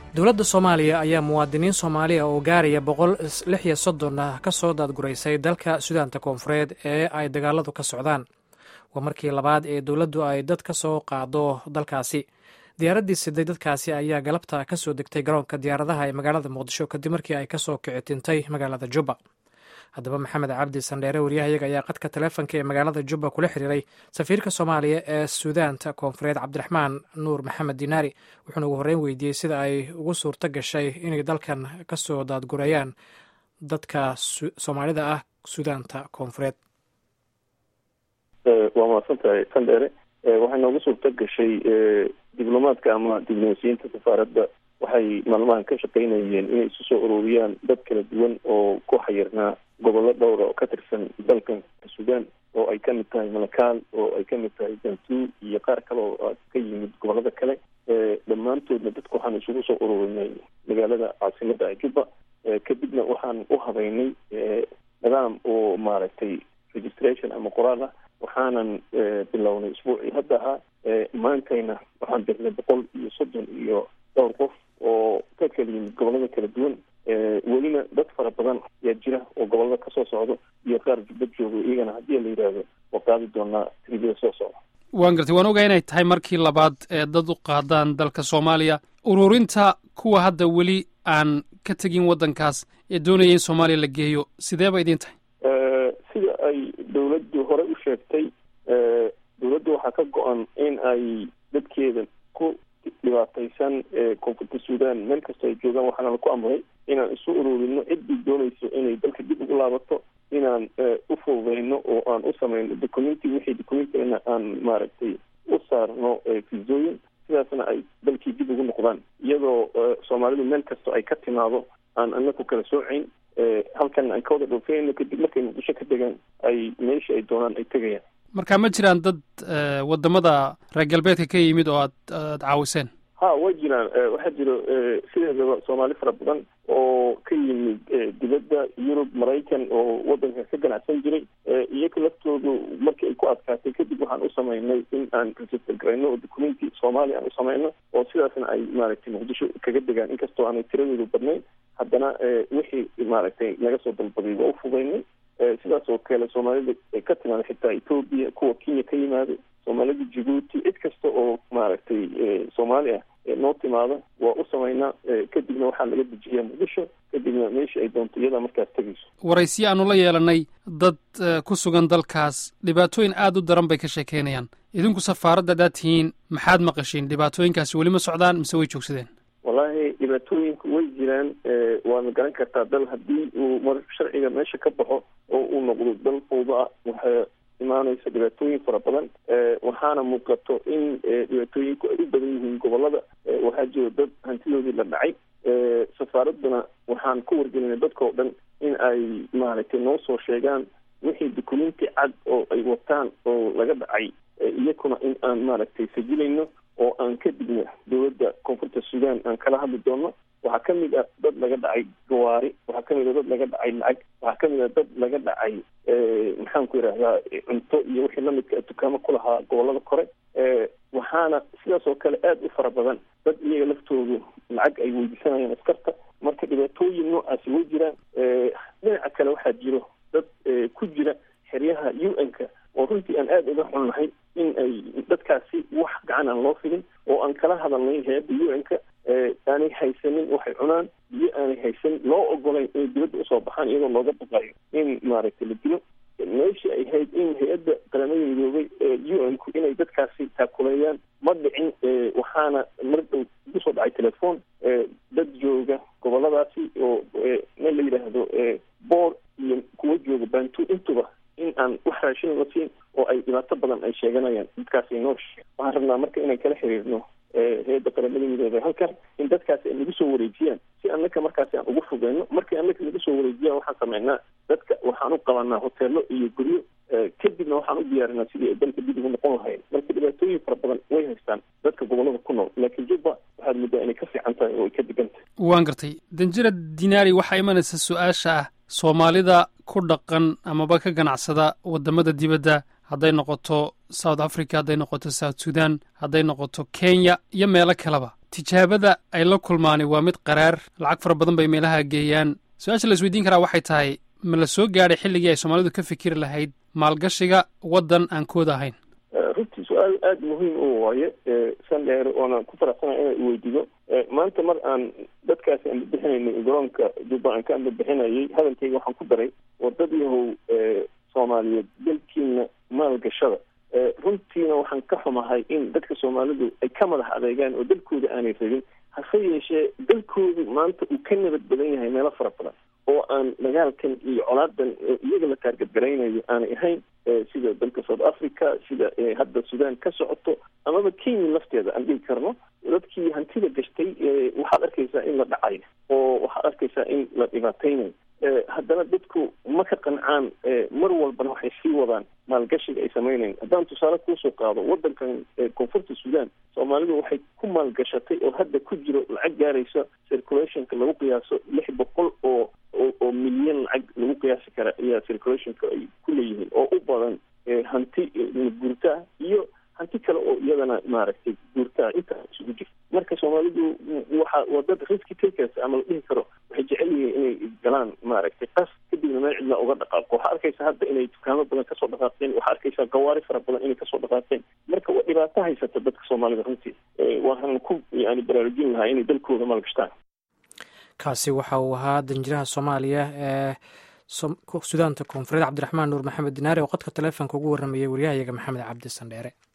dowladda soomaaliya ayaa muwaadiniin soomaaliya oo gaaraya boqol lix iyo soddon ah ka soo daadguraysay dalka sudaanta koonfureed ee ay dagaaladu ka socdaan waa markii labaad ee dowladdu ay dad ka soo qaado dalkaasi diyaaraddii siday dadkaasi ayaa galabta ka soo degtay garoonka diyaaradaha ee magaalada muqdisho kadib markii ay kasoo kicitintay magaalada jubba haddaba maxamed cabdi sandheere waryahayaga ayaa qadka taleefonka ee magaalada jubba kula xiriiray safiirka soomaaliya ee suudaanta koonfureed cabdiraxmaan nuur maxamed dinaari wuxuuna ugu horreyn weydiiyey sida ay ugu suurto gashay inay dalkan ka soo daadgurayaan dadka soomaalida ah suudaanta koonfureed waa mahadsan tahay sandheere waxay noogu suurto gashay diblomaadka ama diblomasiyinta safaaradda waxay maalmahan ka shaqaynayeen inay isu soo ururiyaan dad kala duwan oo ku xayirnaa gobollo dhowra oo ka tirsan dalkan suudaan oo ay kamid tahay malakaal oo ay kamid tahay bantuu iyo qaar kale oo ka yimid gobollada kale dhammaantoodna dadku waxaan isugu soo ururinay magaalada caasimada juba kadibna waxaan u habeynay nidaam oo maaragtay registration ama qoraal ah waxaanan bilownay isbuucii hadda ahaa maantayna waxaan dirnay boqol iyo soddon iyo dhowr qof oo ka kala yimid gobollada kala duwan welina dad fara badan ayaa jira oo gobollada kasoo socdo iyo qaar jubbad joogo iyagana haddii la yidhaahdo waa qaadi doonaa tribiyada soo socda waan gartay waan ogaa inay tahay markii labaad ee dad u qaadaan dalka soomaaliya ururinta kuwa hadda weli aan ka tegin waddankaas ee doonaya in soomaaliya la geeyo sidee ba idiin tahay sida ay dawladdu hore u sheegtay dawladdu waxaa ka go-an in ay dadkeeda ku dhibaataysan koonfurta suudaan meel kastoo ay joogaan waxaana laku amray inaan isu ururino ciddii doonayso inay dalka dib ugu laabato inaan u fududeyno oo aan u sameyno documenti wixii documentina aan maaragtay u saarno fisooyin sidaasna ay dalkii dib ugu noqdaan iyadoo soomaalidu meel kastoo ay ka timaado aan anaku kala soocayn halkan aan ka wada dhoofeyno kadib markay muqdisho ka degaan ay meesha ay doonaan ay tegayaan marka ma jiraan dad wadamada reer galbeedka ka yimid oo aad aad caawiseen ha way jiraan waxaa jiro sideedaba soomaali fara badan oo ka yimid dibadda yurub maraykan oo waddanka ka ganacsan jiray iyaga laftoodu markii ay ku adkaatay kadib waxaan u sameynay in aan register garayno oo documenti soomaaliya aan u sameyno oo sidaasna ay maaragtay muqdisho kaga degaan inkastoo aanay tiradoodu badnayn haddana wixii maaragtay naga soo dalbaday waa u fudaynay sidaas oo kale soomaalida ka timaada xitaa etoobiya kuwa kenya ka yimaada soomaalida jibuuti cid kasta oo maaragtay soomaali ah noo timaada waa u sameynaa kadibna waxaa laga dejiyaa muqdisho kadibna meesha ay doonto iyadaa markaas tegayso waraysiyo aanu la yeelanay dad ku sugan dalkaas dhibaatooyin aada u daran bay ka sheekeynayaan idinku safaaradda adaad tihiin maxaad maqashiin dhibaatooyinkaasi weli ma socdaan mise way joogsadeen wallahi dhibaatooyinku way jiraan waana garan kartaa dal haddii uu mar sharciga meesha ka baxo oo uu noqdo dal fawda ah waxaa imaanaysa dhibaatooyin fara badan waxaana muuqato in dhibaatooyinku ay u badan yihiin gobolada waxaa jiro dad hantidoodii la dhacay safaaradduna waxaan ku wargelinay dadka oo dhan in ay maaragtay noo soo sheegaan wixii documenti cad oo ay wataan oo laga dhacay iyakuna in aan maaragtay sajilayno oo aan kadibna dowladda koonfurta suudaan aan kala hadli doono waxaa ka mid ah dad laga dhacay gawaari waxaa ka mid ah dad laga dhacay lacag waxaa ka mid ah dad laga dhacay maxaan ku yidhahdaa cunto iyo wixii lamidka dukaamo ku lahaa gobolada kore waxaana sidaas oo kale aada u fara badan dad iyaga laftoodu lacag ay weydiisanayaan askarta marka dhibaatooyin noocaasi way jiraan dhinaca kale waxaa jiro dad ku jira xeryaha u n-ka oo runtii aan aada uga xunnahay in ay dadkaasi wax gacan aan loo filin oo aan kala hadalnay hay-adda u n-ka aanay haysanin waxay cunaan biyo aanay haysanin loo ogolayn inay dibadda usoo baxaan iyadoo looga baqayo in maaragtay la dilo meeshii ay hayd in hay-adda qaramada midoobay u n-ku inay dadkaasi taakuleeyaan ma dhicin waxaana mar dhow kusoo dhacay telefoon dad jooga goboladaasi oo meel la yidhaahdo boor iyo kuwa jooga bantu intuba in aan wax raashin la siin oo ay dhibaato badan ay sheeganayaan dadkaasi noo waxaan rabnaa marka inaan kala xiriirno hay-adda qaramada midoobay halkan in dadkaasi ay nagu soo wareejiyaan si annaka markaasi aan ugu fogeyno markii annaka nagu soo wareejiyaan waxaan sameynaa dadka waxaan u qabanaa hoteelo iyo guryo kadibna waxaan u diyaarinaa sidii ay dalka dib ugu noqon lahayn marka dhibaatooyin fara badan way haystaan dadka gobolada ku nool laakiin jubba waxaad muddaa inay ka fiican tahay oo ay ka degan tahay waan gartay danjira dinaari waxaa imanaysa su-aasha ah soomaalida ku dhaqan amaba ka ganacsada wadamada dibadda hadday noqoto south africa hadday noqoto south sudan hadday noqoto kenya iyo meelo kaleba tijaabada ay la kulmaani waa mid qaraar lacag fara badan bay meelaha geeyaan su-aasha la isweydiin karaa waxay tahay ma la soo gaadhay xilligii ay soomaalidu ka fikiri lahayd maalgashiga waddan aan kooda ahayn runtii su-aal aada muhiim u waaye sandheer oona ku faraxsana inaan iweydiido maanta mar aan dadkaasi aan bixinaynay garoonka jubba aan ka ambabixinayay hadalkayga waxaan ku daray wadadyahow soomaaliyeed dalkiina maalgashada runtiina waxaan ka xumahay in dadka soomaalidu ay ka madax adeegaan oo dalkooda aanay rabin hase yeeshee dalkoodu maanta uu ka nabad badan yahay meelo fara badan oo aan dagaalkan iyo colaadan iyaga la taargadgaraynayo aanay ahayn sida dalka south africa sida hadda sudan ka socoto amaba kenya lafteeda aan dhigi karno dadkii hantida gashtay waxaad arkaysaa in la dhacayo oo waxaad arkaysaa in la dhibaateynayo haddana dadku ma ka qancaan mar walbana waxay sii wadaan maalgashiga ay sameynayn haddaan tusaale kuusoo qaado wadankan koonfurta sudan soomaalidu waxay ku maalgashatay oo hadda ku jiro lacag gaaraysa circulationka lagu qiyaaso lix boqol oo oo milyan lacag lagu qiyaasi kara ayaa circulationka ay ku leeyihiin oo u badan hanti guurtaa iyo hanti kale oo iyadana maaragtay guurtaa intaa isugu jirta marka soomaalidu waxa waa dad riski takers ama la dhihi karo waxay jecel yihiin inay galaan maaragtay qas kadibna meel cidla uga dhaqaaqo waxaa arkaysa hadda inay dukaamo badan kasoo dhaqaaqeen waxaa arkaysaa gawaari fara badan inay kasoo dhaqaaqeen marka waa dhibaato haysata dadka soomaalida runtii waxaan ku yani baraarujin lahaa inay dalkooda maalgashtaan kaasi waxa uu ahaa danjiraha soomaaliya ee sudaanta koonfureed cabdiraxmaan nuur maxamed dinaare oo qodka taleefonka ugu warramayay waryahayaga maxamed cabdi sandheere